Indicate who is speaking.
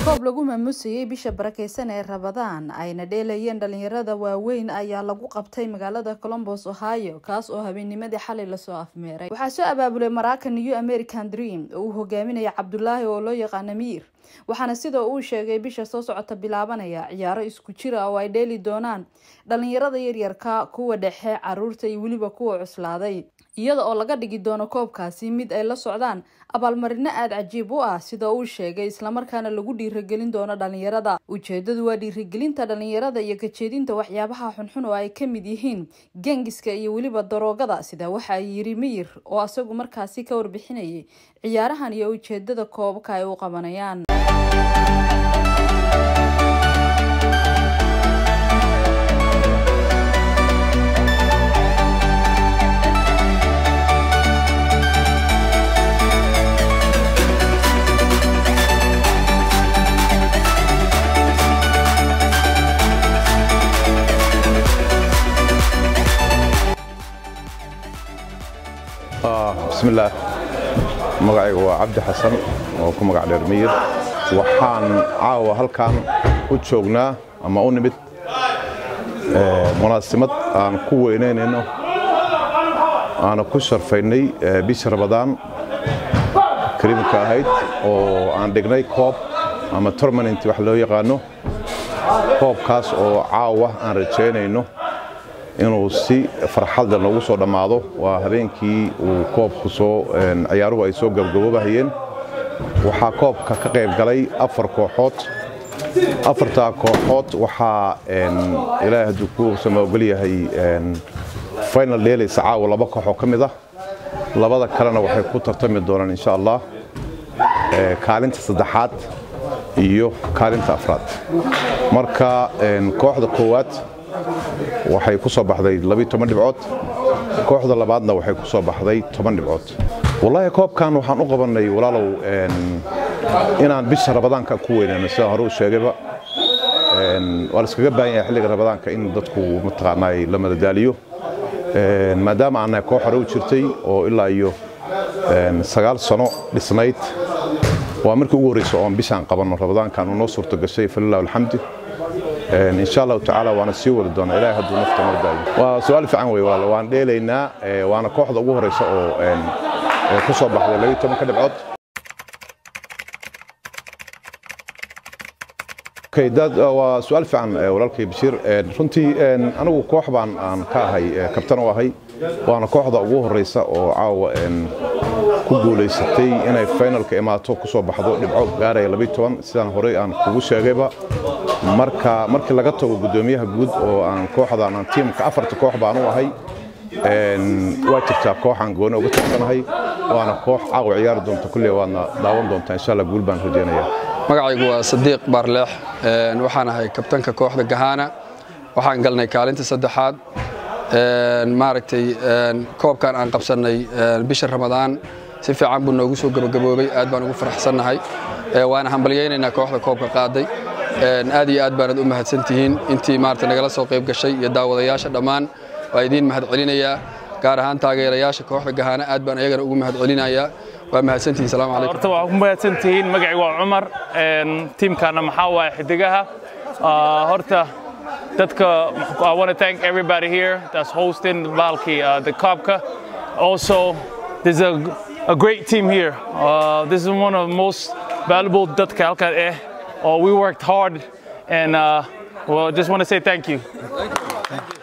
Speaker 1: koob lagu maamusayey bisha barakeysan ee rabadaan ayna dheelayeen dhalinyarada waaweyn ayaa lagu qabtay magaalada colombos ohio kaas oo habeennimadii xalay lasoo afmeeray waxaa soo abaabulay maraakan new american dream oo uu hogaaminaya cabdulaahi oo loo yaqaana miir waxaana sida uu sheegay bisha soo socota bilaabanaya ciyaaro isku jira oo ay dheeli doonaan dhalinyarada yaryarka kuwa dhexe caruurta iyo weliba kuwa cuslaaday iyada oo laga dhigi doono koobkaasi mid ay la socdaan abaalmarino aada cajiib u ah sida uu sheegay islamarkaana lagu dhiiragelin doono dhalinyarada ujeedadu waa dhiirigelinta dhalinyarada iyo kajeedinta waxyaabaha xunxun oo ay ka mid yihiin gengiska iyo weliba daroogada sida waxa ay yiri miyir oo asagu markaasi ka warbixinayay ciyaarahan iyo ujeedada koobabka ay u qabanayaan
Speaker 2: bismillaah magacaygu waa cabdi xasan oo ku magac dheer miyir waxaan caawa halkan u joognaa ama u nimid munaasimad aan ku weynaynayno aana ku sharfaynay bisha rabadaan kariimka ahayd oo aan dhignay koob ama tormanent wax loo yaqaano koobkaas oo caawa aan rajaynayno inuu si farxadda noogu soo dhammaado waa habeenkii uu koobku soo ciyaaruhu ay soo gabgaboobahayeen waxaa koobka ka qayb galay afar kooxood afartaa kooxood waxaa ilaahay hadduu ku samaogol yahay final dheelaysa caawa laba kooxoo ka mid ah labada kalena waxay ku tartami doonaan insha allah kaalinta saddexaad iyo kaalinta afraad marka kooxda koowaad waxay ku soo baxday dhibcood kooxda labaadna waxay ku soo baxday toban dhibcood wallaahi koobkan waxaan u qabannay walaalow inaan bisha rabadaanka ku weynayno sidaan hore u sheegayba waa laiskaga baahan yahay xilliga rabadaanka in dadku mataqaanaa la madadaaliyo maadaama aannahay koox hore u jirtay oo ilaa iyo sagaal sano dhisnayd waa markii ugu horreysa oon bishaan qabanno rabadaankan uu noo suurto gashay falilah alxamdi insha allahu tacaala waana sii wadi doonaa ilahay hadduu nafta noo daayo waa su-aal fiican wey walaal waan dheelaynaa waana kooxda ugu horreysa oo ku soo baxday labiyo tobanka dhibcood waa su-aal fiican walaalkay bashiir runtii anigu koox baan aan ka ahay kabtan u ahay waana kooxda ugu horreysa oo caawa ku guulaysatay inay finalka imaato ku soo baxdo dhibco gaaraya labiyo toban sidaan horey aan kugu sheegayba marka markii laga tago guddoomiyaha guud oo aan kooxdan aan tiimka afarta koox baan u ahay waa jirtaa kooxaan gooni uga tirsanahay waana koox caawa ciyaari doonta kulley waadna daawan doontaa insha allah guul baan rajaynaya
Speaker 3: magacaygu waa sadiiq baarleex waxaan ahay kabtanka kooxda gahaana waxaan galnay kaalinta saddexaad maaragtay koobkan aan qabsannay bisha ramadaan si fiican buu noogu soo gabagaboobay aad baan ugu faraxsannahay waana hambalyaynaynaa kooxda koobka qaaday aad iyo aad baanad u mahadsantihiin intii maarata nagala soo qayb gashay iyo daawadayaasha dhammaan waa idiin mahad celinayaa gaar ahaan taageerayaasha kooxda gahaana aad baan ayagana ugu mahad celinayaa waa mahadsantihiin salaamu calaykum
Speaker 4: horta waa ku mahadsantihiin magacaygu waa cumar tiimkaana maxaa waaye xidigaha horta dadka I want to thank everybody here that's hosting Valky, uh, the Kopka. Also, there's a, a great team here. Uh, this is one of the most valuable dadka halkan eh. Uh, we worked hard and uh, well, just want to say thank you. Thank you. Thank you.